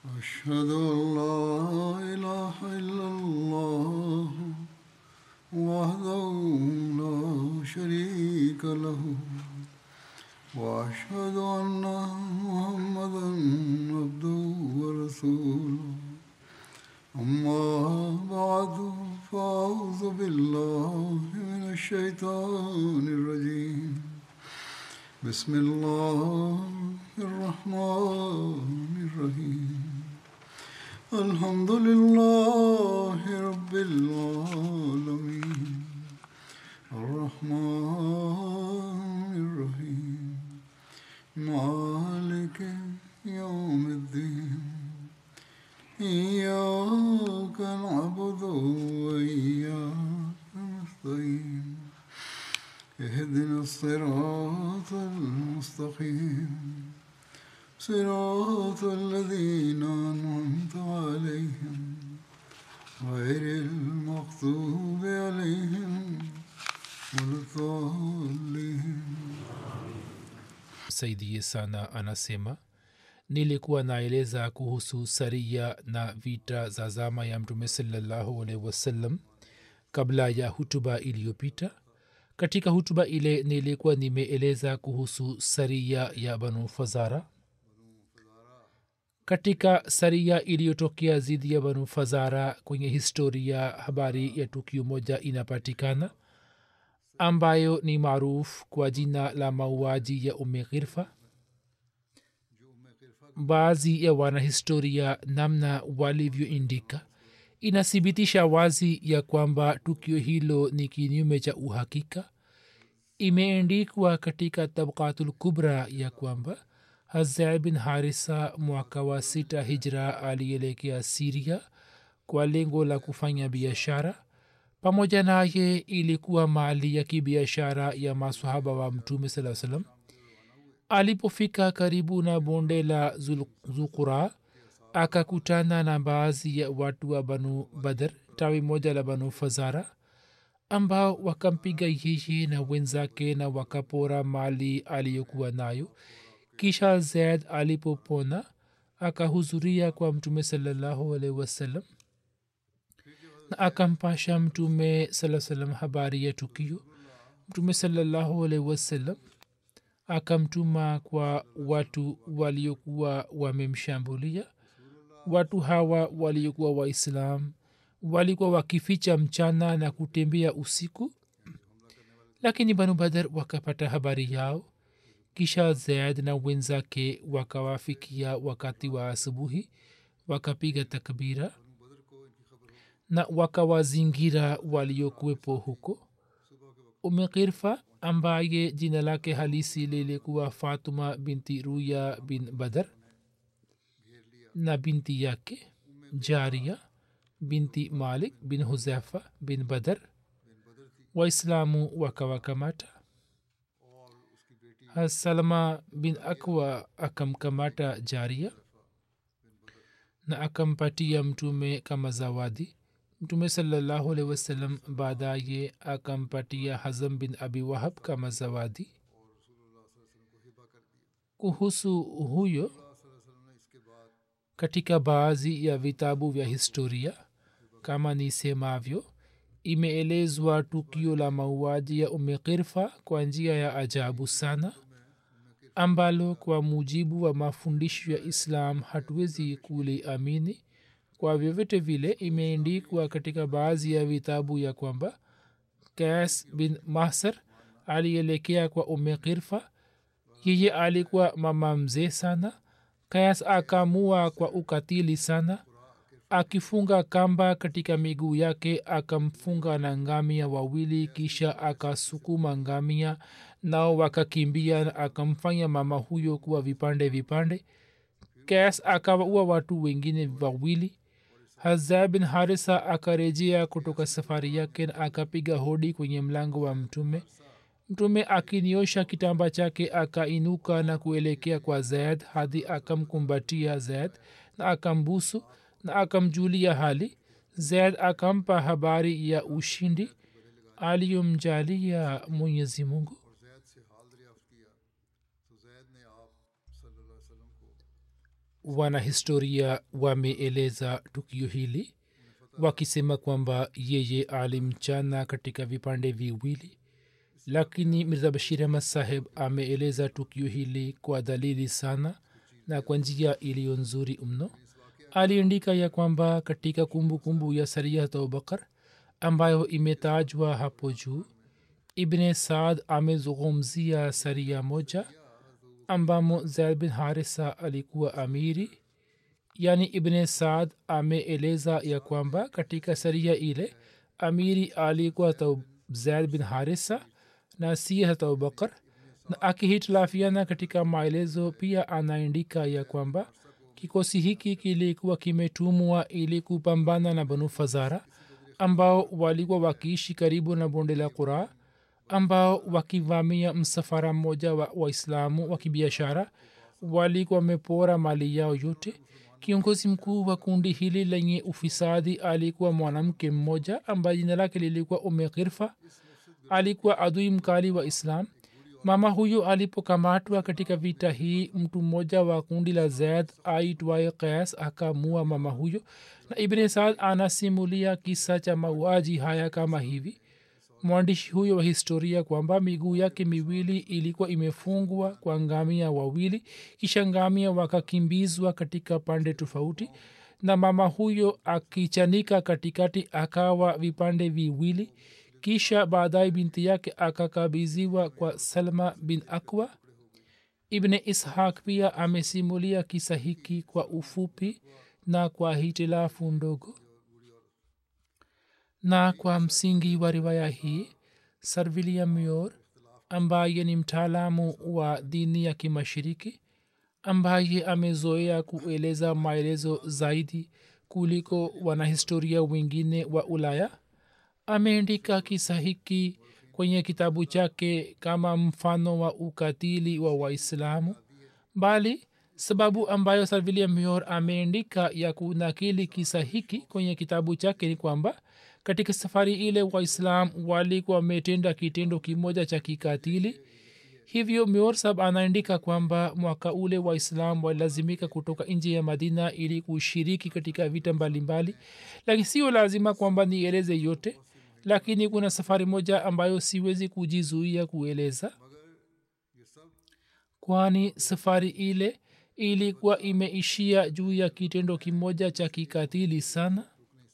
أشهد أن لا إله إلا الله وحده لا شريك له وأشهد أن محمدا عبده ورسوله أما بعد فأعوذ بالله من الشيطان الرجيم بسم الله الرحمن الرحيم الحمد لله رب العالمين الرحمن الرحيم مالك يوم الدين إياك نعبد وإياك نستعين اهدنا الصراط المستقيم صراط الذين أنعمت عليهم غير المغضوب عليهم ولا الضالين saidie sana anasema nilikuwa naeleza kuhusu saria na vita za zama ya mtume salallahu alaihi wasallam kabla ya hutuba iliyopita katika hutuba ile nilikuwa nimeeleza kuhusu saria ya banu fazara katika saria iliyotokea dhidi ya banu fazara kwenye historia habari ya tukio moja inapatikana ambayo ni maarufu kwa jina la mauaji ya ume ghirfa baadhi ya wanahistoria namna walivyoindika inathibitisha wazi ya kwamba tukio hilo ni kinyume cha uhakika imeendikwa katika tabkatul kubra ya kwamba hazai bin harisa mwaka wa sita hijra alielekea siria kwa lengo la kufanya biashara pamoja naye ilikuwa mali ya kibiashara ya masahaba wa mtume saa salam alipofika karibu na bonde la zukura akakutana na baadhi ya watu wa banu badr tawi moja la banu fazara ambao wakampiga yeye na wenzake na wakapora mali aliyokuwa nayo kisha zaid alipopona akahudhuria kwa mtume salallahu alaihi wasallam na akampasha mtume saa salam habari ya tukio mtume salallahu alaihi wasallam akamtuma kwa watu waliokuwa wamemshambulia watu hawa waliokuwa waislam walikuwa wakificha mchana na kutembea usiku lakini banu badar wakapata habari yao kisha zaid na wenzake wakawafikia wakati wa asubuhi wakapiga takbira na wakawazingira waliokuwepo huko umekirfa ambaye jina lake halisi lilikuwa fatuma binti ruya bin badar na binti yake jaria binti malik bin huzefa bin badar waislamu wakawakamata hasalma bin akwa akamkamata jaria na akampatia mtume kama zawadi mtume salallahu alehi wasallam baadaye akampatia hazam bin abi wahab kama zawadi kuhusu huyo katika baadhi ya vitabu vya historia kama nisemavyo imeelezwa tukio la mauaji ya umekirfa kwa njia ya ajabu sana ambalo kwa mujibu wa mafundisho ya islam hatuwezi kuliamini kwa vyovyote vile imeendikwa katika baadhi ya vitabu ya kwamba kas bin mahsar alielekea kwa umekirfa yeye alikuwa mama mzee sana kayas akamua kwa ukatili sana akifunga kamba katika miguu yake akamfunga na ngamia wawili kisha akasukuma ngamia nao wakakimbia na akamfanya mama huyo kuwa vipande vipande kas akawaua watu wengine wawili hazaa bin harisa akarejea kutoka safari yake na akapiga hodi kwenye mlango wa mtume mtume akiniosha kitamba chake akainuka na kuelekea kwa zaid hadi akamkumbatia zaid na akambusu na akamjulia hali zaid akampa habari ya ushindi aliyomjalia mwenyezi mungu Zaid से हाल दरियाफ्त किया तो जैद ने आप सल्लल्लाहु अलैहि वसल्लम को wanahistoria wameeleza tukio hili wakisema kwamba yeye alimchana katika vipande viwili lakini mirza bashir ahmad saheb ameeleza tukio hili kwa dalili sana na kwa njia iliyo nzuri mno aliandika ya kwamba katika kumbukumbu kumbu ya sariyat abubakar ambayo imetajwa hapo juu ibne saad amezungumzia saria moja ambamo zaid bin harisa alikuwa amiri yani ibne saad ameeleza ya kwamba katika saria ile amiri alikuwa zaid bin harisa na si hata abubakar na akihitilafiana katika maelezo pia anaandika ya kwamba kikosi hiki kilikuwa kimetumwa ili kupambana na banu fazara ambao walikuwa wakiishi karibu na bonde la qura ambao wakivamia msafara mmoja wa waislamu wa kibiashara walikuwa wamepora mali yao yote kiongozi mkuu wa kundi hili lenye ufisadi alikuwa mwanamke mmoja ambaye jina lake lilikuwa ume ghirfa alikuwa adui mkali wa islam mama huyo alipokamatwa katika vita hii mtu mmoja wa kundi la zaid aitwaye qais akamua mama huyo na ibne saad anasimulia kisa cha mauaji haya kama hivi mwandishi huyo wa historia kwamba miguu yake miwili ilikuwa imefungwa kwa ngamia wawili kisha ngamia wakakimbizwa katika pande tofauti na mama huyo akichanika katikati akawa vipande viwili kisha baadaye binti yake akakabiziwa kwa salma bin akwa ibne ishaq pia amesimulia kisa hiki kwa ufupi na kwa hitilafu ndogo na kwa msingi wa riwaya hii sir william yor ambaye ni mtaalamu wa dini ya kimashiriki ambaye amezoea kueleza maelezo zaidi kuliko wanahistoria wengine wa ulaya ameandika kisa hiki kwenye kitabu chake kama mfano wa ukatili wa waislamu bali sababu ambayo sir william yor ameandika ya kunakili kisa hiki kwenye kitabu chake ni kwamba katika safari ile waislam walikuwa wametenda kitendo kimoja cha kikatili hivyo mior anaandika kwamba mwaka ule waislam walilazimika kutoka nje ya madina ili kushiriki katika vita mbalimbali lakini sio lazima kwamba nieleze yote lakini kuna safari moja ambayo siwezi kujizuia kueleza kwani safari ile ilikuwa imeishia juu ya kitendo kimoja cha kikatili sana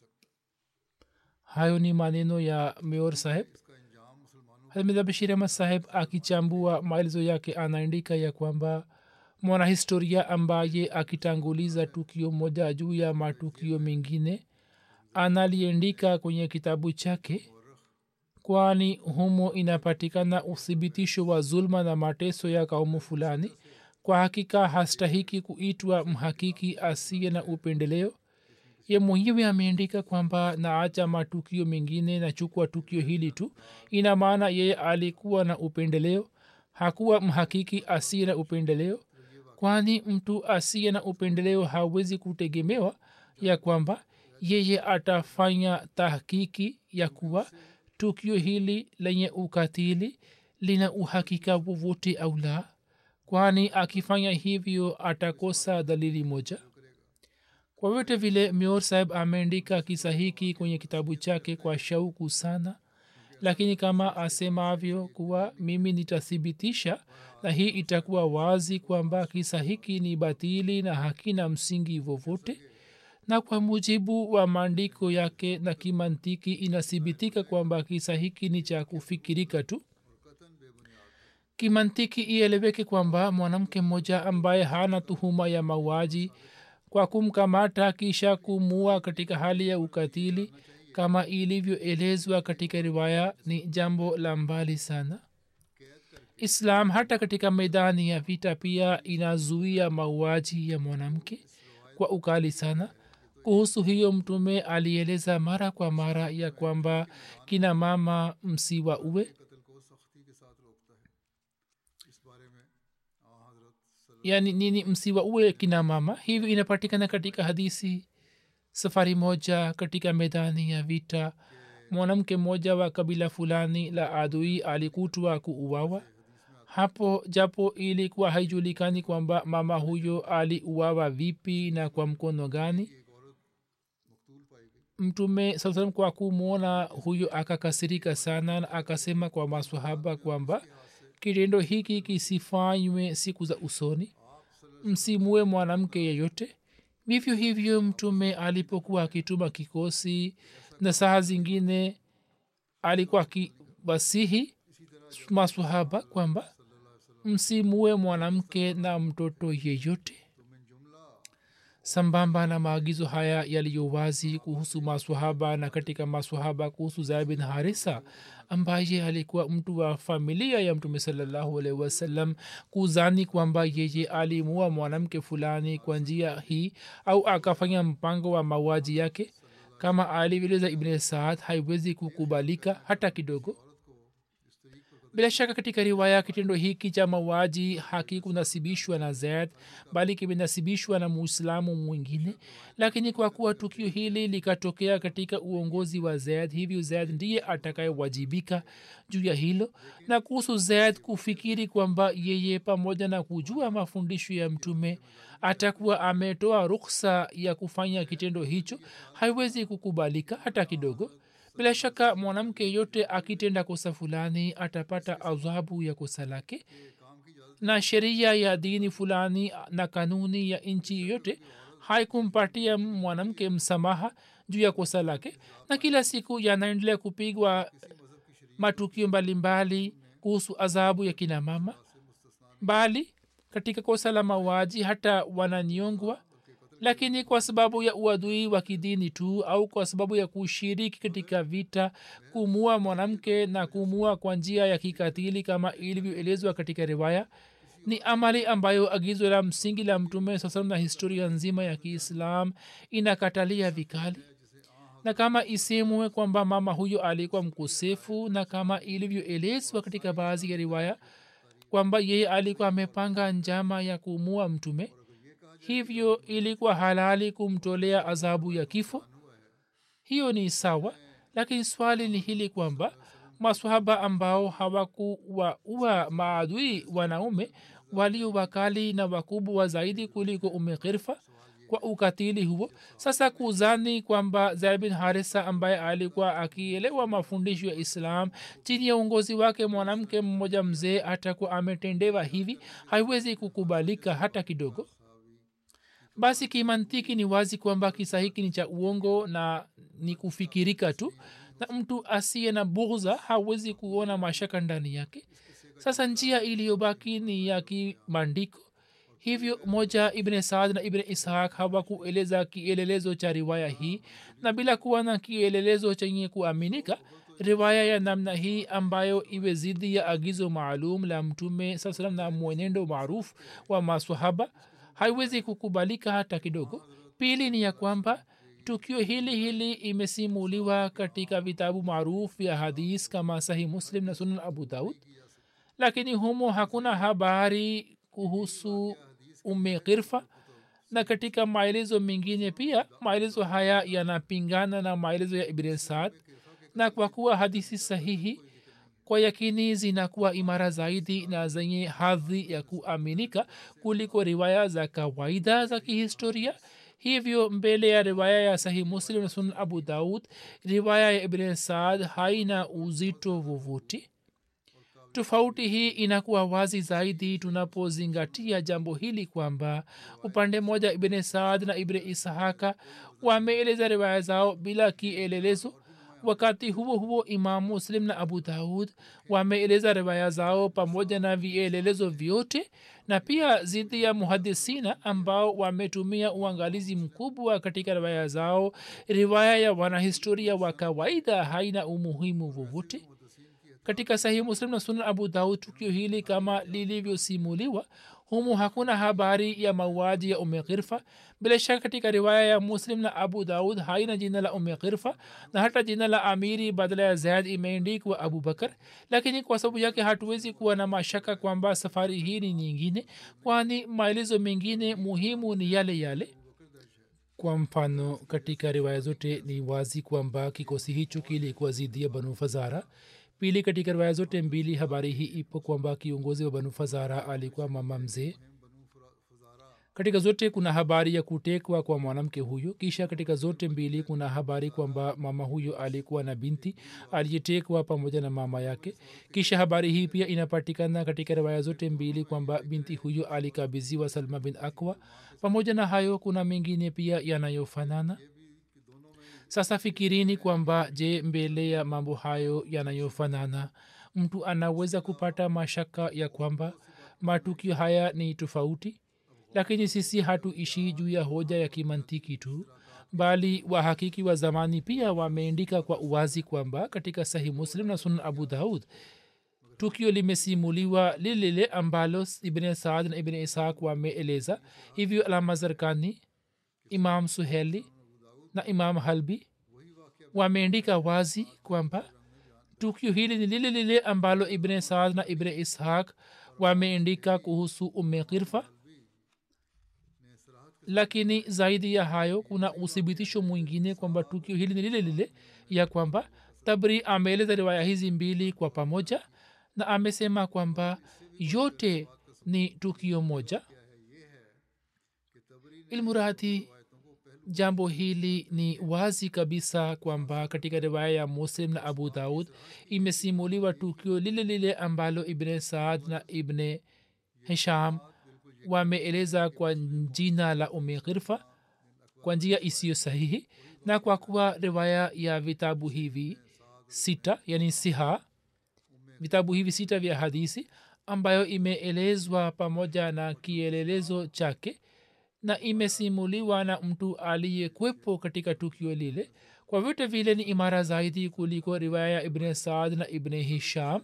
hayo ni maneno ya meor saheb hamida bashir ahmad saheb akichambua maelezo yake anaandika ya kwamba mwanahistoria ambaye akitanguliza tukio moja juu ya matukio mengine analiendika kwenye kitabu chake kwani humo inapatikana uthibitisho wa zulma na mateso ya kaumu fulani kwa hakika hastahiki kuitwa mhakiki asiye na upendeleo ye mwenyewe ameandika kwamba naacha matukio mengine nachukua tukio hili tu ina maana yeye alikuwa na upendeleo hakuwa mhakiki asiye na upendeleo kwani mtu asiye na upendeleo hawezi kutegemewa ya kwamba yeye atafanya tahkiki ya kuwa tukio hili lenye ukatili lina uhakika wowote au la kwani akifanya hivyo atakosa dalili moja kwa vyote vile mior saheb ameandika kisa hiki kwenye kitabu chake kwa shauku sana lakini kama asemavyo kuwa mimi nitathibitisha na hii itakuwa wazi kwamba kisa hiki ni batili na hakina msingi vovote na kwa mujibu wa maandiko yake na kimantiki inathibitika kwamba kisa hiki ni cha kufikirika tu kimantiki ieleweke kwamba mwanamke mmoja ambaye hana tuhuma ya mauaji kwa kumkamata kisha kumua katika hali ya ukatili kama ilivyoelezwa katika riwaya ni jambo la mbali sana islam hata katika medani ya vita pia inazuia mauaji ya mwanamke kwa ukali sana kuhusu hiyo mtume alieleza mara kwa mara ya kwamba kina mama msiwa uwe yani nini msiwa uwe kina mama hivyo inapatikana katika hadisi safari moja katika medani ya vita mwanamke mmoja wa kabila fulani la adui alikutwa kuuawa hapo japo ilikuwa haijulikani kwamba mama huyo aliuawa vipi na kwa mkono gani mtume saa salam kwa kumwona huyo akakasirika sana na akasema kwa masahaba kwamba kitendo hiki kisifanywe siku za usoni msimue mwanamke yeyote vivyo hivyo mtume alipokuwa akituma kikosi na saa zingine alikuwa akiwasihi masahaba kwamba msimue mwanamke na mtoto yeyote sambamba na maagizo haya yaliyo wazi kuhusu maswahaba na katika maswahaba kuhusu zaid bin harisa ambaye alikuwa mtu wa familia ya mtume salallahu alaihi wasallam kuzani kwamba yeye alimua mwanamke fulani kwa njia hii au akafanya mpango wa mauaji yake kama alivyoeleza ibn saad haiwezi kukubalika hata kidogo bila shaka katika riwaya kitendo hiki cha mauaji hakikunasibishwa na zaid bali kimenasibishwa na muislamu mwingine lakini kwa kuwa tukio hili likatokea katika uongozi wa zaid hivyo zaid ndiye atakayewajibika juu ya hilo na kuhusu zaid kufikiri kwamba yeye pamoja na kujua mafundisho ya mtume atakuwa ametoa ruksa ya kufanya kitendo hicho haiwezi kukubalika hata kidogo bila shaka mwanamke yote akitenda kosa fulani atapata adhabu ya kosa lake na sheria ya dini fulani na kanuni ya nchi yoyote haikumpatia mwanamke msamaha juu ya kosa lake na kila siku yanaendelea kupigwa matukio mbalimbali kuhusu adhabu ya kina mama bali katika kosa la mauaji hata wananyongwa lakini kwa sababu ya uadui wa kidini tu au kwa sababu ya kushiriki katika vita kumua mwanamke na kumua kwa njia ya kikatili kama ilivyoelezwa katika riwaya ni amali ambayo agizo la msingi la mtume saa na historia nzima ya kiislam inakatalia vikali na kama isemwe kwamba mama huyo alikuwa mkosefu na kama ilivyoelezwa katika baadhi ya riwaya kwamba yeye alikuwa amepanga njama ya kumua mtume hivyo ilikuwa halali kumtolea adhabu ya kifo hiyo ni sawa lakini swali ni hili kwamba maswahaba ambao hawakuwaua maadui wanaume walio wakali na wakubwa zaidi kuliko umekirfa kwa ukatili huo sasa kuzani kwamba zaid bin harisa ambaye alikuwa akielewa mafundisho ya islam chini ya uongozi wake mwanamke mmoja mzee atakuwa ametendewa hivi haiwezi kukubalika hata kidogo basi kimantiki ni wazi kwamba kisa hiki ni cha uongo na ni kufikirika tu na mtu asiye na bughza hawezi kuona mashaka ndani yake sasa njia iliyobaki ni ya kimandiko hivyo moja ibn saad na ibn ishaq hawakueleza kielelezo cha riwaya hii na bila kuwa na kielelezo chenye kuaminika riwaya ya namna hii ambayo iwe zidi ya agizo maalum la mtume saa salam na mwenendo maarufu wa maswahaba haiwezi kukubalika hata kidogo pili ni ya kwamba tukio hili hili imesimuliwa katika vitabu maarufu vya hadis kama sahih muslim na sunan abu daud lakini humo hakuna habari kuhusu ume ghirfa na katika maelezo mengine pia maelezo haya yanapingana na maelezo ya ibn saad na kwa kuwa hadisi sahihi kwa yakini zinakuwa imara zaidi na zenye hadhi ya kuaminika kuliko riwaya za kawaida za kihistoria hivyo mbele ya riwaya ya sahih muslim na sunan abu daud riwaya ya ibn saad haina uzito vovote tofauti hii inakuwa wazi zaidi tunapozingatia jambo hili kwamba upande mmoja ibn saad na ibn ishaka wameeleza riwaya zao bila kielelezo wakati huo huo imam muslim na abu daud wameeleza riwaya zao pamoja na vielelezo vyote na pia zidi ya muhadisina ambao wametumia uangalizi mkubwa katika riwaya zao riwaya ya wanahistoria wa kawaida haina umuhimu vovote katika sahihi muslim na sunan abu daud tukio hili kama lilivyosimuliwa humu hakuna habari ya mauaji ya ume ghirfa bila shaka katika riwaya ya muslim na abu daud haina jina la ume ghirfa na hata jina la amiri badala ya zaid imeendikwa abu bakar lakini kwa sababu yake hatuwezi kuwa na mashaka kwamba safari hii ni nyingine kwani maelezo mengine muhimu ni yale yale kwa mfano katika riwaya zote ni wazi kwamba kikosi hicho kilikuwa zidi ya banu fazara pili katika riwaya zote mbili habari hii ipo kwamba kiongozi wa banu fazara alikuwa mama mzee katika zote kuna habari ya kutekwa kwa mwanamke huyo kisha katika zote mbili kuna habari kwamba mama huyo alikuwa na binti aliyetekwa pamoja na mama yake kisha habari hii pia inapatikana katika riwaya zote mbili kwamba binti huyo alikabiziwa salma bin akwa pamoja na hayo kuna mengine pia yanayofanana sasa fikirini kwamba je mbele ya mambo hayo yanayofanana mtu anaweza kupata mashaka ya kwamba matukio haya ni tofauti lakini sisi hatuishi juu ya hoja ya kimantiki tu bali wahakiki wa zamani pia wameandika kwa uwazi kwamba katika sahih muslim na sunan abu daud tukio limesimuliwa lilile ambalo ibn saad na ibn ishaq wameeleza hivyo alama zarkani imam suheli na imam halbi wameandika wazi kwamba tukio hili ni lile lile ambalo ibn saad na ibn ishaq wameandika kuhusu umme kirfa lakini zaidi ya hayo kuna uthibitisho mwingine kwamba tukio hili ni lile lile ya kwamba tabri ameeleza riwaya hizi mbili kwa pamoja na amesema kwamba yote ni tukio moja ilmurati jambo hili ni wazi kabisa kwamba katika riwaya ya muslim na abu daud imesimuliwa tukio lile lile ambalo ibne saad na ibne hisham wameeleza kwa jina la ume ghirfa kwa njia isiyo sahihi na kwa kuwa riwaya ya vitabu hivi sita yani siha vitabu hivi sita vya hadisi ambayo imeelezwa pamoja na kielelezo chake na imesimuliwa na mtu aliyekwepo katika tukio lile kwa vyote vile ni imara zaidi kuliko riwaya ya ibne saad na ibne hisham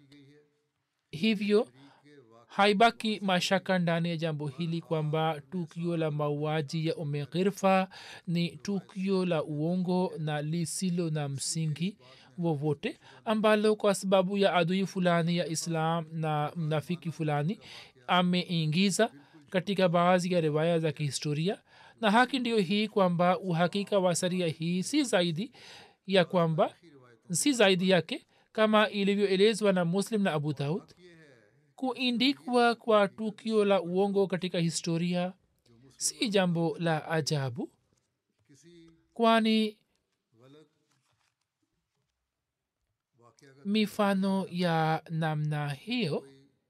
hivyo haibaki mashaka ndani ya jambo hili kwamba tukio la mauaji ya ume ghirfa ni tukio la uongo na lisilo na msingi wowote ambalo kwa sababu ya adui fulani ya islam na mnafiki fulani ameingiza katika baadhi ya riwaya za kihistoria na haki ndiyo hii kwamba uhakika wa saria hii si zaidi ya kwamba si zaidi yake kama ilivyoelezwa na muslim na abu daud kuindikwa kwa tukio la uongo katika historia si jambo la ajabu kwani mifano ya namna hiyo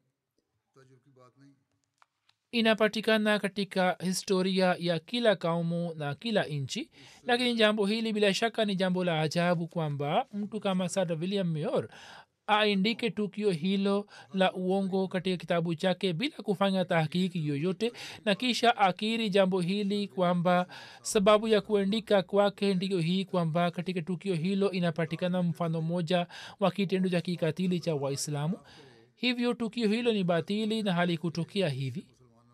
inapatikana katika historia ya kila kaumu na kila nchi lakini jambo hili bila shaka ni jambo la ajabu kwamba mtu kama sir william mayor aindike tukio hilo la uongo katika kitabu chake bila kufanya tahkiki yoyote na kisha akiri jambo hili kwamba sababu ya kuandika kwake ndiyo hii kwamba katika tukio hilo inapatikana mfano moja wa kitendo cha kikatili cha waislamu hivyo tukio hilo ni batili na halikutokea hivi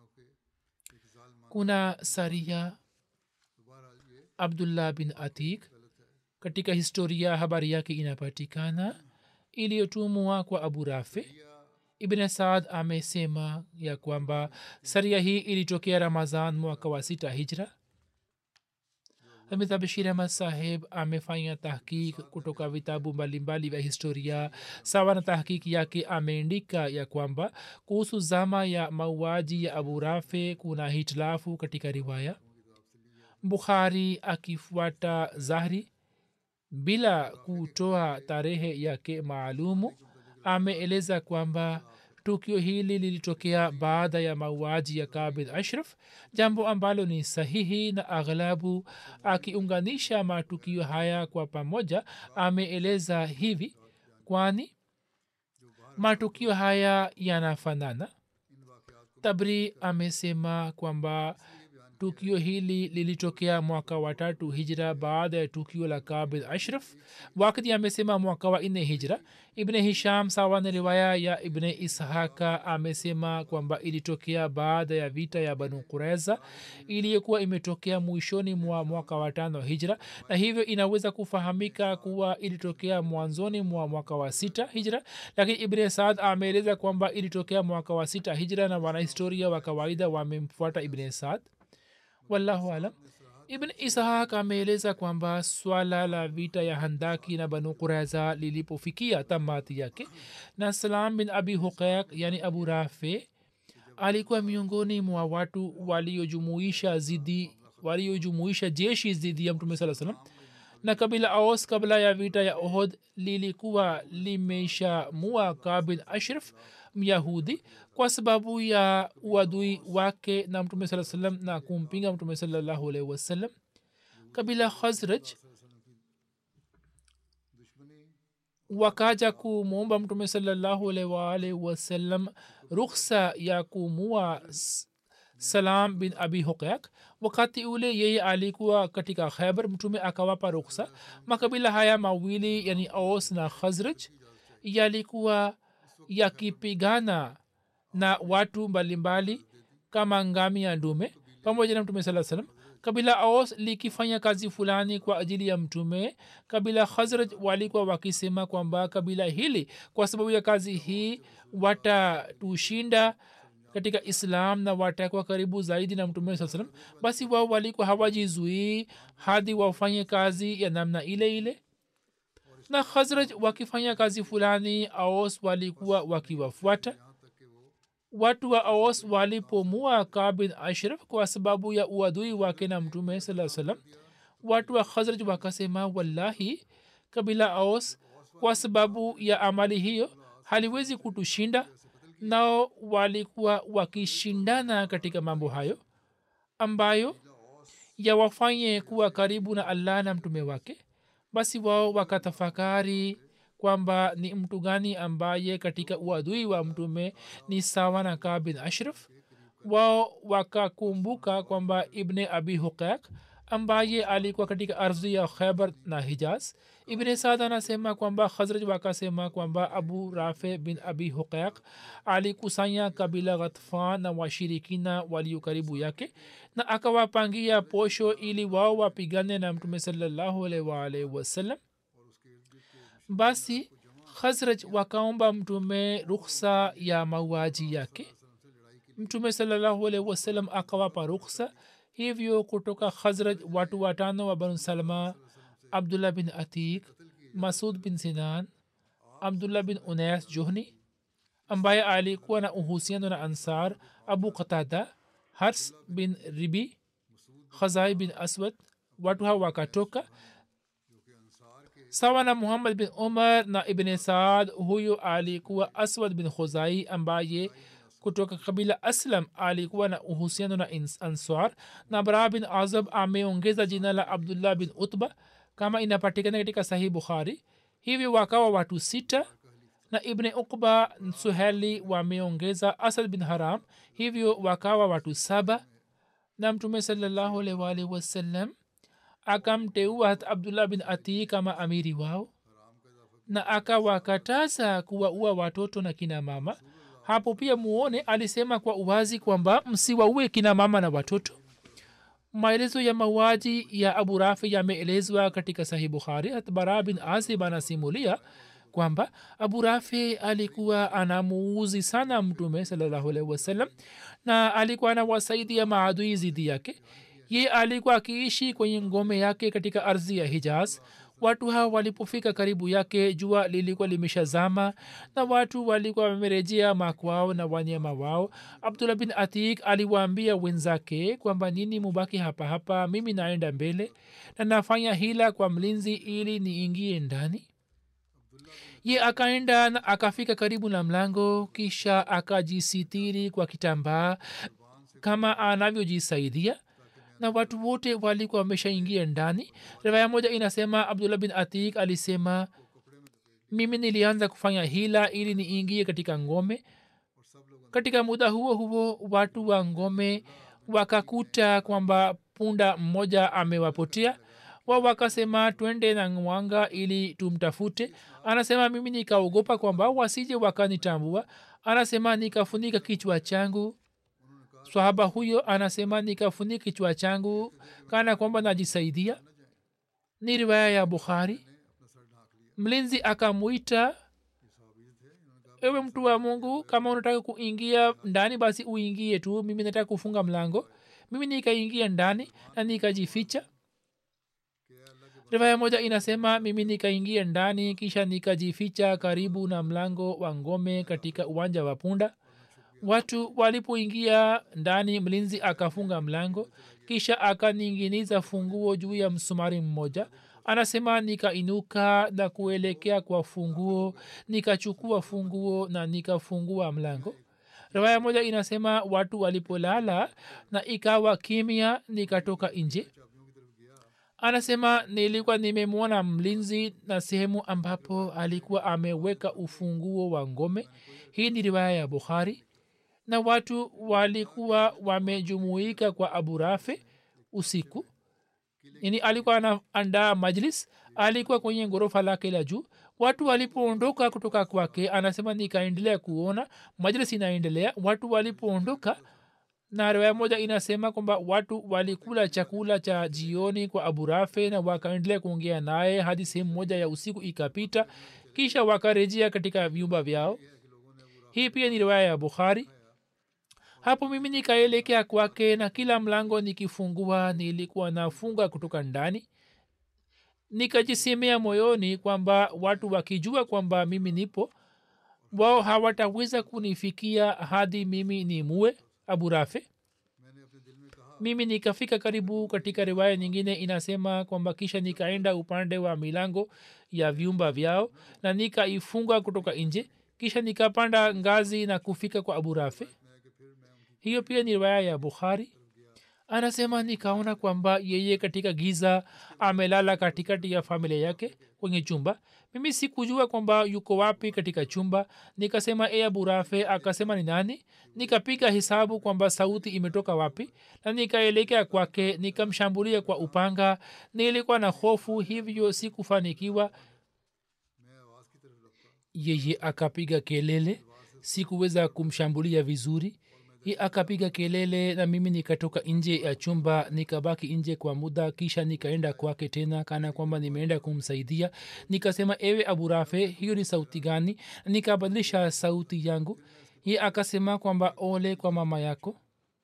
kuna saria abdullah bin atik katika historia habari yake inapatikana iliyotumwa kwa abu rafi ibn saad amesema ya kwamba saria hii ilitokea ramazan mwaka wa sita hijra hamid abshir ahmad saheb amefanya tahkik kutoka vitabu mbalimbali vya historia sawa na tahkiki yake ameandika ya kwamba kuhusu zama ya mauaji ya abu rafe kuna hitilafu katika riwaya bukhari akifuata zahri bila kutoa tarehe yake maalumu ameeleza kwamba tukio hili lilitokea baada ya mauaji ya kabid ashraf jambo ambalo ni sahihi na aghlabu akiunganisha matukio haya kwa pamoja ameeleza hivi kwani matukio haya yanafanana tabri amesema kwamba tukio hili lilitokea mwaka wa tatu hijra baada ya tukio la kabid ashraf wakati amesema mwaka wa nne hijra ibne hisham sawa na riwaya ya ibne ishaka amesema kwamba ilitokea baada ya vita ya banu kureza iliyokuwa imetokea mwishoni mwa mwaka wa tano hijra na hivyo inaweza kufahamika kuwa ilitokea mwanzoni mwa mwaka wa sita hijra lakini ibne saad ameeleza kwamba ilitokea mwaka wa sita hijra na wanahistoria wa kawaida wamemfuata ibne saad wallahu alam ibn ishaq ameeleza kwamba swala la vita ya handaki na banu quraiza lilipofikia tamati yake na salam bin abi huqaiq yani abu rafe alikuwa miongoni mwa watu waliojumuisha zidi waliojumuisha jeshi dhidi ya mtume saa salam na kabila aus kabla ya vita ya ohod lilikuwa limeshamua kabin ashraf myahudi kwa sababu ya uadui wake na mtume saa salam na kumpinga mtume salallahu alaihi wasallam kabila khazraj wakaja kumwomba mtume salallahu alaihi waalihi wasallam rukhsa ya kumua salam bin abi huqaq wakati ule yeye alikuwa katika khaibar mtume akawapa ruksa makabila haya mawili yani aus na khazraj yalikuwa yakipigana na watu mbalimbali kama ngami ya ndume pamoja na mtume saa salam kabila aus likifanya kazi fulani kwa ajili ya mtume kabila khazraj walikuwa wakisema kwamba kabila hili kwa sababu ya kazi hii watatushinda katika islam na watakuwa karibu zaidi na mtume saa salam basi wao walikuwa hawajizuii hadi wafanye kazi ya namna ile ile na khazraj wakifanya kazi fulani aos walikuwa wakiwafuata watu wa aos walipomua kabin ashraf kwa sababu ya uadui wake na mtume saa salam watu wa khazraj wakasema wallahi kabila aos kwa sababu ya amali hiyo haliwezi kutushinda nao walikuwa wakishindana katika mambo hayo ambayo yawafanye kuwa karibu na allah na mtume wake basi wao wakatafakari kwamba ni mtu gani ambaye katika uadui wa mtume ni sawa na kaa bin ashraf wao wakakumbuka kwamba ibne abi huqaq ambaye alikuwa katika ardhi ya khaibar na hijaz ibne saad anasema kwamba khazraj wakasema kwamba abu rafe bin abi huqaq alikusanya kabila ghatfan na washirikina walio karibu yake na akawapangia posho ili wao wapigane na mtume salallahu alaihi waalihi wasallam basi khazraj wakaomba mtume rukhsa ya mauaji yake mtume salallahu alaihi wasallam akawapa rukhsa hivyo kutoka khazraj watu watano wa banu salma abdullah bin atik masud bin sinan abdullah bin unas johni ambaye alikuwa na uhusiano na ansar abu qatada hars bin ribi khazai bin aswad watu hawa wakatoka sawa na muhammad bin umar na ibne saad huyu alikuwa aswad bin khuzai ambaye kutoka kabila aslam alikuwa na uhusiano na ansar na bara bin azab ameongeza jina la abdullah bin utba kama inapatikana katika sahih bukhari hivyo wakawa watu sita na ibne ukba suheli wameongeza asad bin haram hivyo wakawa watu saba na mtume salallahu alaihi wasallam akamteua hat abdullah bin atii kama amiri wao na akawakataza kuwaua watoto na kina mama hapo pia muone alisema kwa uwazi kwamba msiwaue kina mama na watoto maelezo ya mauaji ya abu rafi yameelezwa katika sahih bukhari hatbara bin azib anasimulia kwamba abu rafi alikuwa anamuuzi sana mtume salllahualhi wasallam na alikuwa anawasaidia maadui zidi yake ye alikuwa akiishi kwenye ngome yake katika ardhi ya hijaz watu hawa walipofika karibu yake jua lilikuwa limeshazama na watu walikuwa wamerejea makwao na wanyama wao abdullah bin atik aliwaambia wenzake kwamba nini mubaki hapa hapa mimi naenda mbele na nafanya hila kwa mlinzi ili niingie ndani ye akaenda na akafika karibu na mlango kisha akajisitiri kwa kitambaa kama anavyojisaidia na watu wote walikuwa wameshaingia ndani rivaya moja inasema abdullah bin atik alisema mimi nilianza kufanya hila ili niingie katika ngome katika muda huo huo watu wa ngome wakakuta kwamba punda mmoja amewapotea wa wakasema twende na mwanga ili tumtafute anasema mimi nikaogopa kwamba wasije wakanitambua anasema nikafunika kichwa changu swahaba huyo anasema nikafunika kichwa changu kana kwamba najisaidia ni riwaya ya bukhari mlinzi akamwita ewe mtu wa mungu kama unataka kuingia ndani basi uingie tu mimi nataka kufunga mlango mimi nikaingia ndani na nikajificha rivaya moja inasema mimi nikaingia ndani kisha nikajificha karibu na mlango wa ngome katika uwanja wa punda watu walipoingia ndani mlinzi akafunga mlango kisha akaninginiza funguo juu ya msumari mmoja anasema nikainuka na kuelekea kwa funguo nikachukua funguo na nikafungua mlango riwaya moja inasema watu walipolala na ikawa kimya nikatoka nje anasema nilikuwa nimemwona mlinzi na sehemu ambapo alikuwa ameweka ufunguo wa ngome hii ni riwaya ya bukhari na watu walikuwa wamejumuika kwa abu rafe usiku yani alikuwa anaandaa majlis alikuwa kwenye ghorofa lake la juu watu walipoondoka kutoka kwake anasema nikaendelea kuona majlis inaendelea watu walipoondoka na riwaya moja inasema kwamba watu walikula chakula cha jioni kwa abu rafe na wakaendelea kuongea naye hadi sehemu moja ya usiku ikapita kisha wakarejea katika vyumba vyao hii pia ni riwaya ya bukhari hapo mimi nikaelekea kwake na kila mlango nikifungua nilikuwa nafunga kutoka ndani nikajisemea moyoni kwamba watu wakijua kwamba mimi nipo wao hawataweza kunifikia hadi mimi ni muwe abu rafe mimi nikafika karibu katika riwaya nyingine inasema kwamba kisha nikaenda upande wa milango ya vyumba vyao na nikaifunga kutoka nje kisha nikapanda ngazi na kufika kwa abu rafe hiyo pia ni riwaya ya bukhari anasema nikaona kwamba yeye katika giza amelala katikati ya familia yake kwenye chumba mimi sikujua kwamba yuko wapi katika chumba nikasema e aburafe akasema ni nani nikapiga hesabu kwamba sauti imetoka wapi na nikaelekea kwake nikamshambulia kwa upanga nilikuwa na hofu hivyo sikufanikiwa yeye akapiga kelele sikuweza kumshambulia vizuri hi akapiga kelele na mimi nikatoka nje ya chumba nikabaki nje kwa muda kisha nikaenda kwake tena kana kwamba nimeenda kumsaidia nikasema ewe abu rafe hiyo ni sauti gani nikabadilisha sauti yangu hi akasema kwamba ole kwa mama yako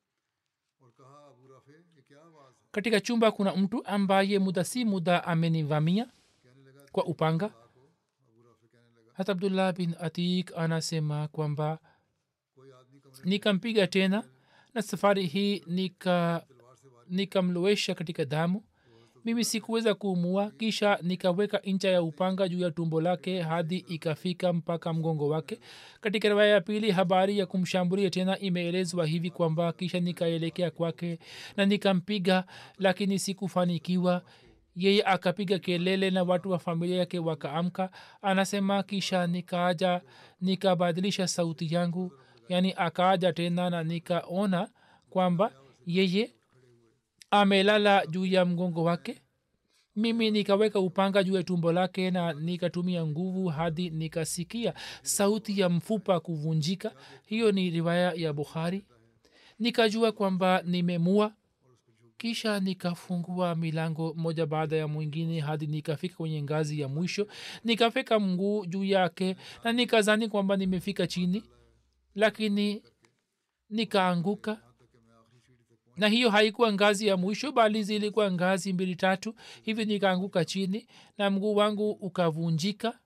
katika chumba kuna mtu ambaye muda si muda amenivamia kwa upanga hata abdullah bin atik anasema kwamba nikampiga tena na safari hii nika nikamlowesha katika damu mimi sikuweza kuumua kisha nikaweka ncha ya upanga juu ya tumbo lake hadi ikafika mpaka mgongo wake katika riwaya ya pili habari ya kumshambulia tena imeelezwa hivi kwamba kisha nikaelekea kwake na nikampiga lakini sikufanikiwa yeye akapiga kelele na watu wa familia yake wakaamka anasema kisha nikaaja nikabadilisha sauti yangu yaani akaaja tena na nikaona kwamba yeye amelala juu ya mgongo wake mimi nikaweka upanga juu ya tumbo lake na nikatumia nguvu hadi nikasikia sauti ya mfupa kuvunjika hiyo ni riwaya ya bukhari nikajua kwamba nimemua kisha nikafungua milango moja baada ya mwingine hadi nikafika kwenye ngazi ya mwisho nikafika mguu juu yake na nikazani kwamba nimefika chini lakini nikaanguka na hiyo haikuwa ngazi ya mwisho bali zilikuwa ngazi mbili tatu hivi nikaanguka chini na mguu wangu ukavunjika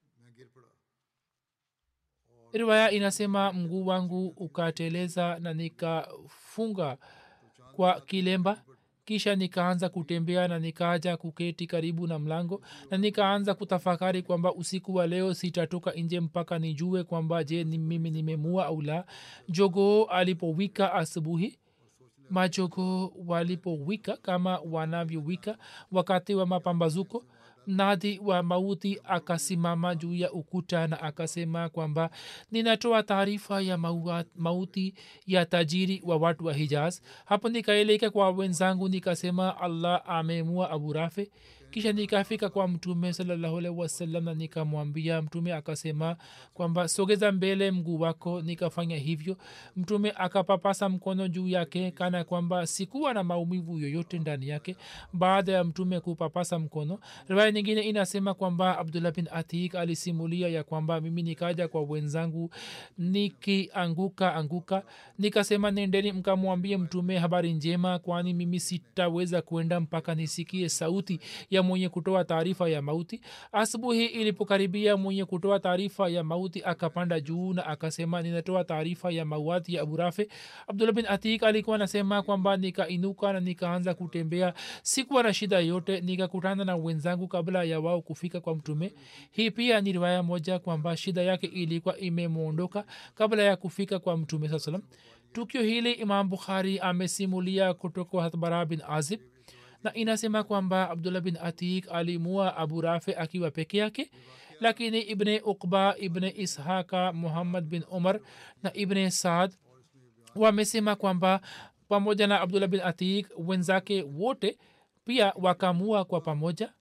riwaya inasema mguu wangu ukateleza na nikafunga kwa kilemba kisha nikaanza kutembea na nikaja kuketi karibu na mlango na nikaanza kutafakari kwamba usiku wa leo sitatoka nje mpaka nijue kwamba je ni mimi nimemua au la jogoo alipowika asubuhi majogoo walipowika kama wanavyowika wakati wa mapambazuko mnadhi wa mauti akasimama juu ya ukuta na akasema kwamba ninatoa taarifa ya maua, mauti ya tajiri wa watu wa hijaz hapo nikaeleka kwa wenzangu nikasema allah amemua abu rafe kisha nikafika kwa mtume salllahualhi wasallam na nikamwambia mtume akasema kwamba sogeza mbele mguu wako nikafanya hivyo mtume akapapasa mkono juu yake kana kwamba sikuwa na maumivu yoyote ndani yake baada ya mtume kupapasa mkono riwaya nyingine inasema kwamba abdullah bin atik alisimulia ya kwamba mimi nikaja kwa wenzangu nikianguka anguka nikasema nendeni mkamwambie mtume habari njema kwani mimi sitaweza kwenda mpaka nisikie sauti ya mwenye kutoa taarifa ya mauti asubuhi ilipokaribia mwenye kutoa taarifa ya mauti akapanda juu na akasema ninatoa taarifa ya mauati ya aburafe abdullah bin atik alikuwa anasema kwamba nikainuka na nikaanza kutembea sikuwa na shida yote nikakutana na wenzangu kabla ya wao kufika kwa mtume hii pia ni riwaya moja kwamba shida yake ilikuwa imemwondoka kabla ya kufika kwa mtume saa salam tukio hili imam bukhari amesimulia kutoka hatbara bin azib na inasema kwamba abdullah bin atik alimua abu rafe akiwa peke yake lakini ibne ukba ibne ishaka muhammad bin umar na ibne saad wamesema kwamba pamoja na abdullah bin atik wenzake wote pia wakamua kwa pamoja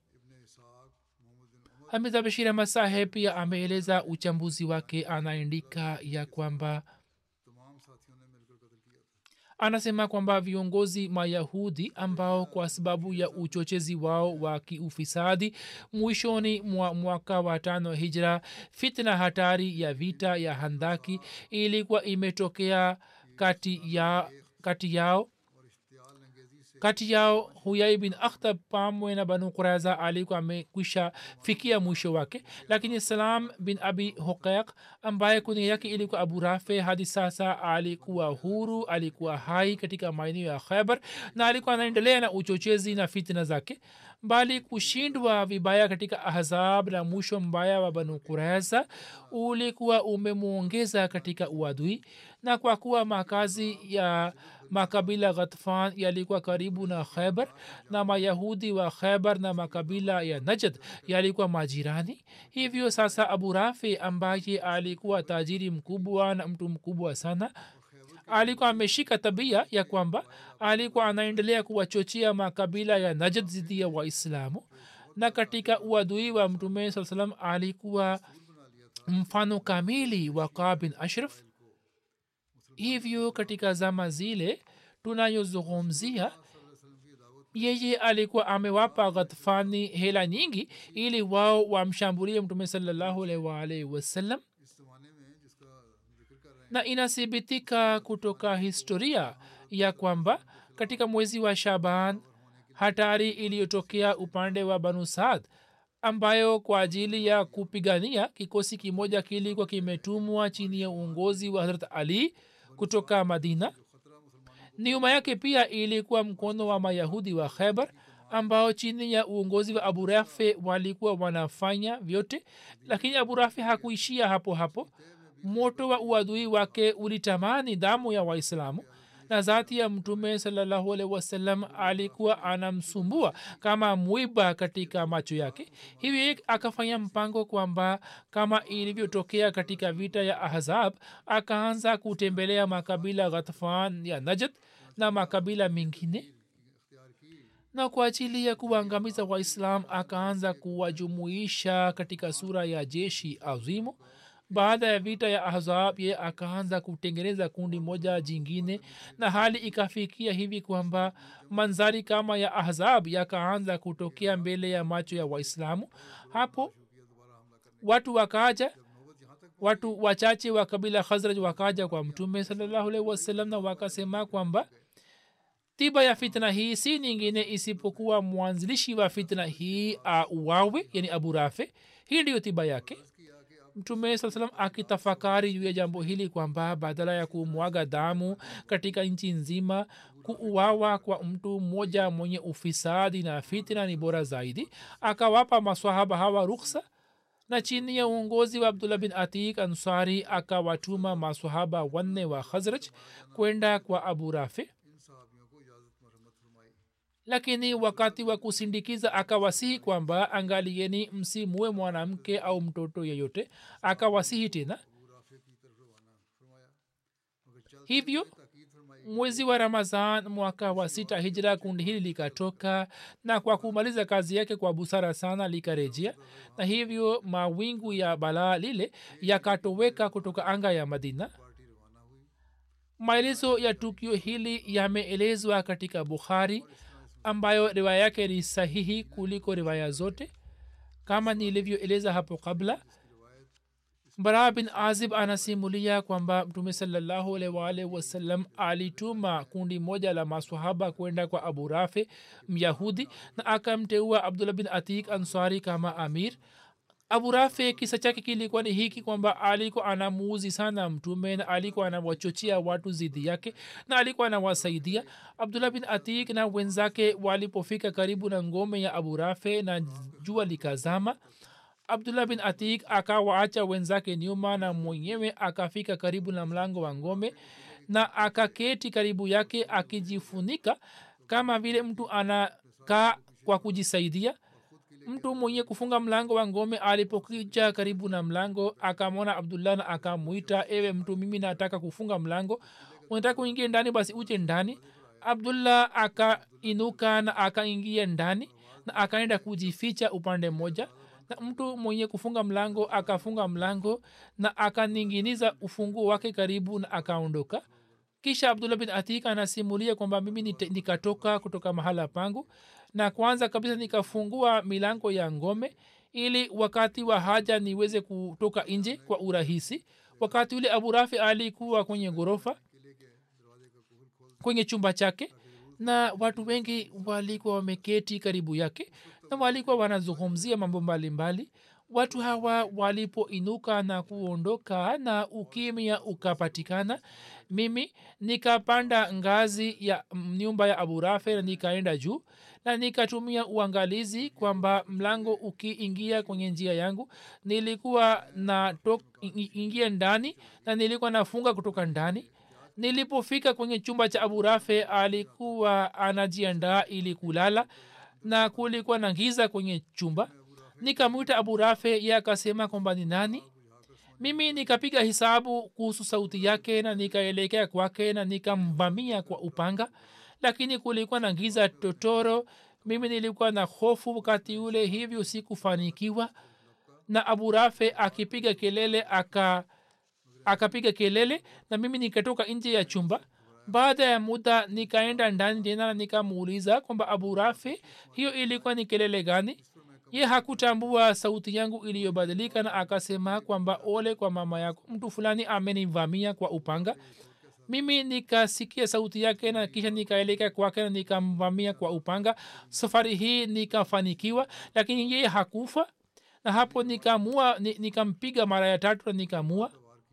hamiza bashir ahmad saheb pia ameeleza uchambuzi wake anaandika ya kwamba anasema kwamba viongozi mayahudi ambao kwa sababu ya uchochezi wao wa kiufisadi mwishoni mwa mwaka wa tano hijra fitna hatari ya vita ya handaki ilikuwa imetokea kati, ya, kati yao kati yao huyai bin akhtab pamwe na banu quraza alikuwa amekwisha fikia mwisho wake lakini salam bin abi huqaiq ambaye kunia yake ilikuwa abu rafe hadi sasa alikuwa huru alikuwa hai katika maeneo ya khaibar na alikuwa anaendelea na uchochezi na fitna zake bali kushindwa vibaya katika ahzab na mwisho mbaya wa banu quraza ulikuwa umemwongeza katika uadui na kwa kuwa makazi ya makabila ghatfan yalikuwa karibu na khaibar na mayahudi wa khaibar na makabila ya najd yalikuwa majirani hivyo sasa abu rafi ambaye alikuwa tajiri mkubwa na mtu mkubwa sana alikuwa ameshika tabia ya kwamba alikuwa anaendelea kuwachochea makabila ya najd zidi ya waislamu na katika uadui wa mtume saa salam alikuwa mfano kamili wa kaa bin ashraf hivyo katika zama zile tunayozungumzia yeye alikuwa amewapa ghatfani hela nyingi ili wao wamshambulie mtume salallahu alaihi waalaihi wasallam na inathibitika kutoka historia ya kwamba katika mwezi wa shaban hatari iliyotokea upande wa banu saad ambayo kwa ajili ya kupigania kikosi kimoja kilikuwa kimetumwa chini ya uongozi wa harat ali kutoka madina nyuma yake pia ilikuwa mkono wa mayahudi wa khaibar ambao chini ya uongozi wa abu rafe walikuwa wanafanya vyote lakini abu rafe hakuishia hapo hapo moto wa uadui wake ulitamani damu ya waislamu na zati ya mtume salallahu alaihi wasallam alikuwa anamsumbua kama mwiba katika macho yake hivi akafanya mpango kwamba kama ilivyotokea katika vita ya ahzab akaanza kutembelea makabila ghatfan ya najd na makabila mengine na kwa ajili ya kuwaangamiza waislam akaanza kuwajumuisha katika sura ya jeshi azimu baada ya vita ya ahzab ye akaanza kutengeneza kundi moja jingine na hali ikafikia hivi kwamba manzari kama ya ahzab yakaanza kutokea mbele ya macho ya waislamu hapo watu wakaja watu wachache wa kabila khazraj wakaja kwa mtume salllahualhi wasallam na wakasema kwamba tiba ya fitna hii si nyingine isipokuwa mwanzilishi wa fitna hii auawe yani abu rafe hii ndiyo tiba yake mtume saa salam akitafakari juu ya jambo hili kwamba badala ya kumwaga damu katika nchi nzima kuuawa kwa mtu mmoja mwenye ufisadi na fitna ni bora zaidi akawapa maswahaba hawa ruksa na chini ya uongozi wa abdullah bin atik ansari akawatuma maswahaba wanne wa khazraj kwenda kwa abu rafi lakini wakati wa kusindikiza akawasihi kwamba angalieni msimue mwanamke au mtoto yeyote akawasihi tena hivyo mwezi wa ramazan mwaka wa sita hijra kundi hili likatoka na kwa kumaliza kazi yake kwa busara sana likarejea na hivyo mawingu ya balaa lile yakatoweka kutoka anga ya madina maelezo ya tukio hili yameelezwa katika bukhari ambayo riwaya yake ni sahihi kuliko riwaya zote kama nilivyoeleza hapo kabla bara bin azib anasimulia kwamba mtume salallahu alwalh wasallam alituma kundi moja la maswahaba kwenda kwa abu rafe myahudi na akamteua abdullah bin atik ansari kama amir abu rafe kisa chake kilikuwa ni hiki kwamba alikuwa anamuuzi sana mtume na alikuwa anawachochea watu zidi yake na alikuwa anawasaidia abdullah bin atik na wenzake walipofika karibu na ngome ya abu rafe na jua likazama abdullah bin atik akawaacha wenzake nyuma na mwenyewe akafika karibu na mlango wa ngome na akaketi karibu yake akijifunika kama vile mtu anakaa kwa kujisaidia mtu mwenye kufunga mlango wa ngome alipokija karibu na mlango akamwona abdullah na akamwita ewe mtu mimi nataka kufunga mlango unataka kuingia ndani basi uje ndani abdullah akainuka na akaingia ndani na akaenda kujificha upande mmoja na mtu mwenye kufunga mlango akafunga mlango na akaninginiza ufunguo wake karibu na akaondoka kisha abdullah bin atik anasimulia kwamba mimi nikatoka kutoka mahala pangu na kwanza kabisa nikafungua milango ya ngome ili wakati wa haja niweze kutoka nje kwa urahisi wakati ule abu rafi alikuwa kwenye ghorofa kwenye chumba chake na watu wengi walikuwa wameketi karibu yake na walikuwa wanazungumzia mambo mbalimbali watu hawa walipoinuka na kuondoka na ukimya ukapatikana mimi nikapanda ngazi ya nyumba ya abu rafe na nikaenda juu na nikatumia uangalizi kwamba mlango ukiingia kwenye njia yangu nilikuwa na ingia ndani na nilikuwa nafunga kutoka ndani nilipofika kwenye chumba cha abu rafe alikuwa anajiandaa ili kulala na kulikuwa na giza kwenye chumba nikamwita abu rafe ye akasema kwamba ni nani mimi nikapiga hisabu kuhusu sauti yake na nikaelekea kwake na nikamvamia kwa upanga lakini kulikuwa na giza totoro mimi nilikuwa na hofu wakati ule hivyo sikufanikiwa na abu rafe akipiga kelele aka akapiga kelele na mimi nikatoka nje ya chumba baada ya muda nikaenda ndani tena na nikamuuliza kwamba abu rafi hiyo ilikuwa ni kelele gani ye hakutambua sauti yangu iliyobadilika na akasema kwamba ole kwa mama yako mtu fulani amenivamia kwa upanga mimi nikasikia sauti yake na kisha nikaelekea kwake na nikamvamia kwa upanga safari hii nikafanikiwa lakini yeye hakufa na hapo nikamua nikampiga mara ya tatu na nikamua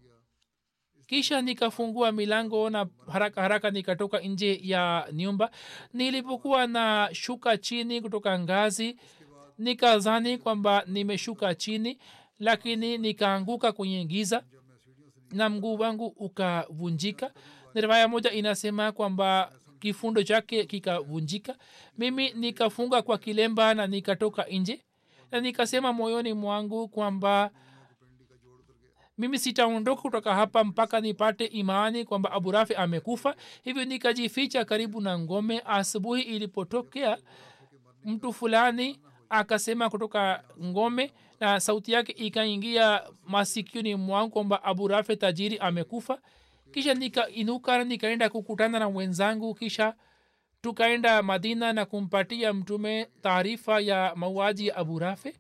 kisha nikafungua milango na haraka haraka nikatoka nje ya nyumba nilipokuwa na shuka chini kutoka ngazi nikazani kwamba nimeshuka chini lakini nikaanguka kwenye giza na mguu wangu ukavunjika riwaya moja inasema kwamba kifundo chake kikavunjika mimi nikafunga kwa kilemba na nikatoka nje na nikasema moyoni mwangu kwamba mimi sitaondoka kutoka hapa mpaka nipate imani kwamba abu rafi amekufa hivyo nikajificha karibu na ngome asubuhi ilipotokea mtu fulani akasema kutoka ngome na sauti yake ikaingia masikioni mwangu kwamba abu rafi tajiri amekufa kisha nikainuka nikaenda kukutana na wenzangu kisha tukaenda madina na kumpatia mtume taarifa ya mauaji ya abu rafe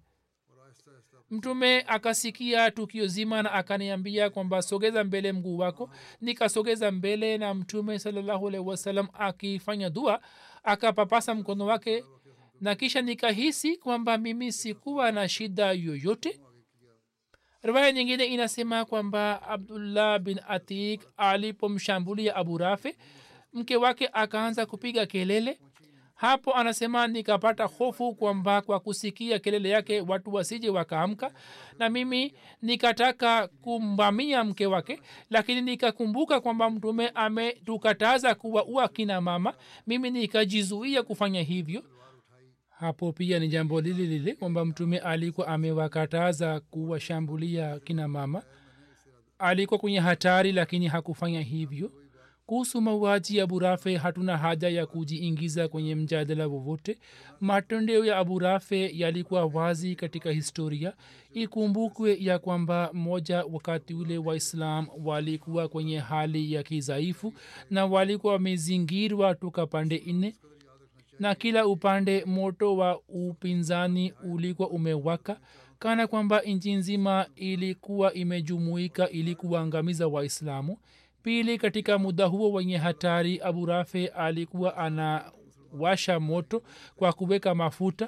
mtume akasikia tukio zima na akaniambia kwamba sogeza mbele mguu wako nikasogeza mbele na mtume salallahu alaihi wasallam akifanya dua akapapasa mkono wake na kisha nikahisi kwamba mimi sikuwa na shida yoyote riwaya nyingine inasema kwamba abdullah bin atik alipomshambulia abu rafe mke wake akaanza kupiga kelele hapo anasema nikapata hofu kwamba kwa kusikia kelele yake watu wasije wakaamka na mimi nikataka kumbamia mke wake lakini nikakumbuka kwamba mtume ametukataza kuwaua kina mama mimi nikajizuia kufanya hivyo hapo pia ni jambo lile lile kwamba mtume alikuwa amewakataza kuwashambulia kina mama alikuwa kwenye hatari lakini hakufanya hivyo kuhusu mauaji ya abu rafe hatuna haja ya kujiingiza kwenye mjadala wowote matendeo ya abu rafe yalikuwa wazi katika historia ikumbukwe ya kwamba moja wakati ule waislam walikuwa kwenye hali ya kidhaifu na walikuwa wamezingirwa toka pande nne na kila upande moto wa upinzani ulikuwa umewaka kana kwamba nchi nzima ilikuwa imejumuika ili kuwaangamiza waislamu pili katika muda huo wenye hatari abu rafe alikuwa anawasha moto kwa kuweka mafuta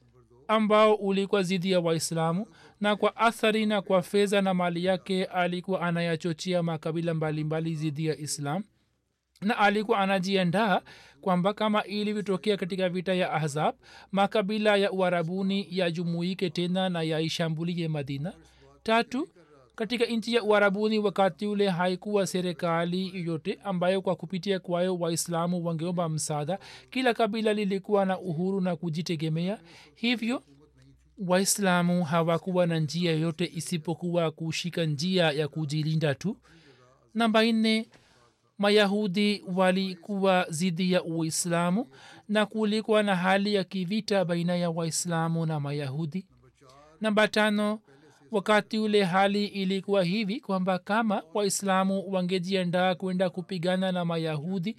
ambao ulikuwa zidi ya waislamu na kwa athari na kwa fedha na mali yake alikuwa anayachochea makabila mbalimbali zidi ya islam na alikuwa anajiandaa kwamba kama ilivyotokea katika vita ya ahzab makabila ya uarabuni yajumuike tena na yaishambulie madina tatu katika nchi ya uarabuni wakati ule haikuwa serikali yoyote ambayo kwa kupitia kwayo waislamu wangeomba msaada kila kabila lilikuwa na uhuru na kujitegemea hivyo waislamu hawakuwa na njia yoyote isipokuwa kushika njia ya kujilinda tu namba nne mayahudi walikuwa zidi ya uislamu na kulikuwa na hali ya kivita baina ya waislamu na mayahudi namba tano wakati ule hali ilikuwa hivi kwamba kama waislamu wangejiandaa kwenda kupigana na mayahudi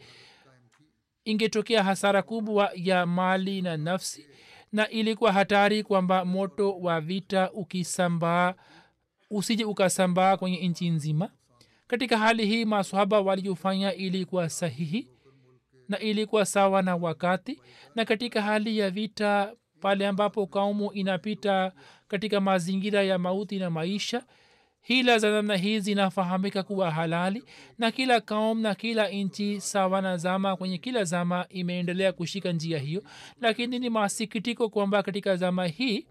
ingetokea hasara kubwa ya mali na nafsi na ilikuwa hatari kwamba moto wa vita ukisambaa usije ukasambaa kwenye nchi nzima katika hali hii maswahaba waliofanya ilikuwa sahihi na ilikuwa sawa na wakati na katika hali ya vita pale ambapo kaumu inapita katika mazingira ya mauti na maisha hila za namna hii zinafahamika kuwa halali na kila kaum na kila nchi sawa na zama kwenye kila zama imeendelea kushika njia hiyo lakini ni masikitiko kwamba katika zama hii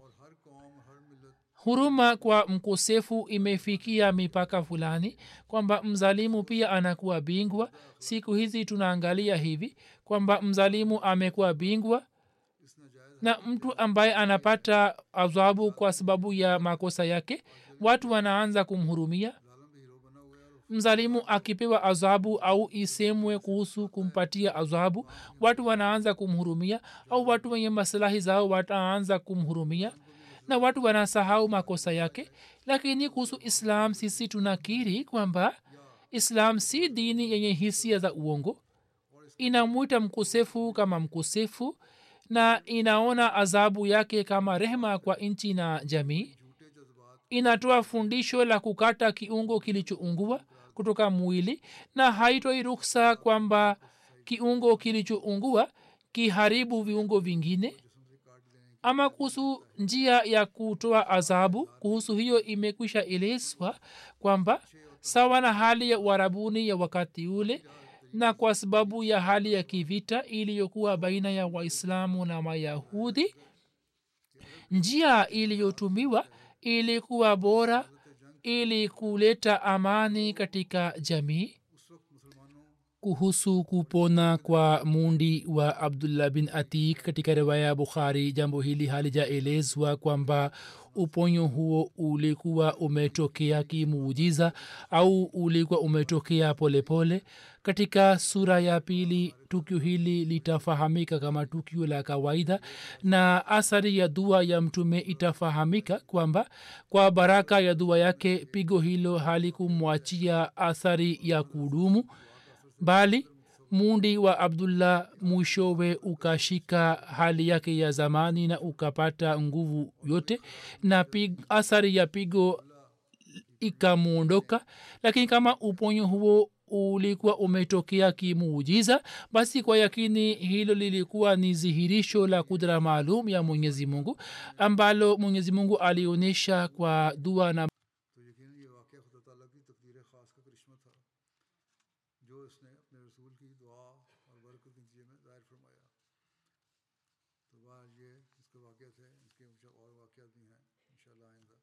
huruma kwa mkosefu imefikia mipaka fulani kwamba mzalimu pia anakuwa bingwa siku hizi tunaangalia hivi kwamba mzalimu amekuwa bingwa na mtu ambaye anapata adhabu kwa sababu ya makosa yake watu wanaanza kumhurumia mzalimu akipewa adhabu au isemwe kuhusu kumpatia adhabu watu wanaanza kumhurumia au watu wenye maslahi zao wataanza kumhurumia na watu wanasahau makosa yake lakini kuhusu islam sisi tunakiri kwamba islam si dini yenye hisia za uongo inamwita mkosefu kama mkosefu na inaona adhabu yake kama rehema kwa nchi na jamii inatoa fundisho la kukata kiungo kilichoungua kutoka mwili na haitoi ruksa kwamba kiungo kilichoungua kiharibu viungo vingine ama kuhusu njia ya kutoa adhabu kuhusu hiyo imekwisha elezwa kwamba sawa na hali ya uharabuni ya wakati ule na kwa sababu ya hali ya kivita iliyokuwa baina ya waislamu na mayahudi njia iliyotumiwa ilikuwa bora ili kuleta amani katika jamii kuhusu kupona kwa mundi wa abdullah bin atik katika riwaya ya bukhari jambo hili halijaelezwa kwamba uponyo huo ulikuwa umetokea kimuujiza au ulikuwa umetokea polepole pole. katika sura ya pili tukio hili litafahamika kama tukio la kawaida na athari ya dua ya mtume itafahamika kwamba kwa baraka ya dua yake pigo hilo halikumwachia athari ya kudumu bali mundi wa abdullah mwishowe ukashika hali yake ya zamani na ukapata nguvu yote na pig, athari ya pigo ikamwondoka lakini kama uponyo huo ulikuwa umetokea kimuujiza basi kwa yakini hilo lilikuwa ni dhihirisho la kudra maalum ya mwenyezi mungu ambalo mwenyezi mungu alionyesha kwa dua na तो यकीन ये वाक़ खुदा ताला की तकदीर ख़ास का करिश्मा था जो इसने अपने रसूल की दुआ और बरकत के नतीजे में ज़ाहिर फरमाया तो बाहर ये इसके वाक़ थे इसके कुछ और वाक़ भी हैं इंशाल्लाह आइंदा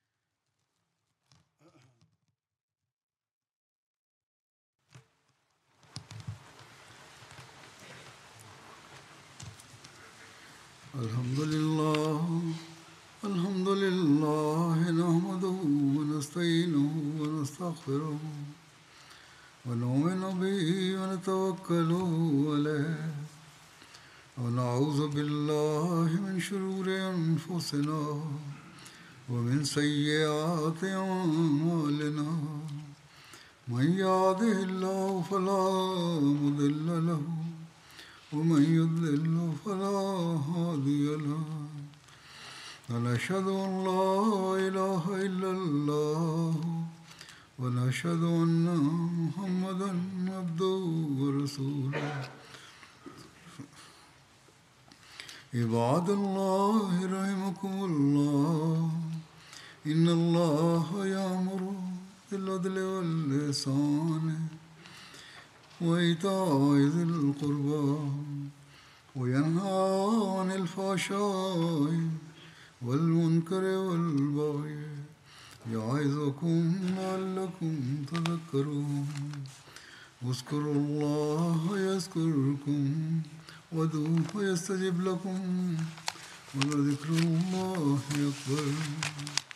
الحمد لله الحمد لله نحمده ونستعينه ونستغفره ونؤمن به ونتوكل عليه ونعوذ بالله من شرور أنفسنا ومن سيئات أعمالنا من يهده الله فلا مضل له ومن يضلل فلا هادي له ونشهد أن لا إله إلا الله ونشهد أن محمدا عبده ورسوله عباد الله رحمكم الله إن الله يأمر بالعدل واللسان وإيتاء ذي القربى وينهى عن الفحشاء والمنكر والبغي يعظكم لعلكم تذكرون اذكروا الله يذكركم وادعوه يستجب لكم ولذكر الله أكبر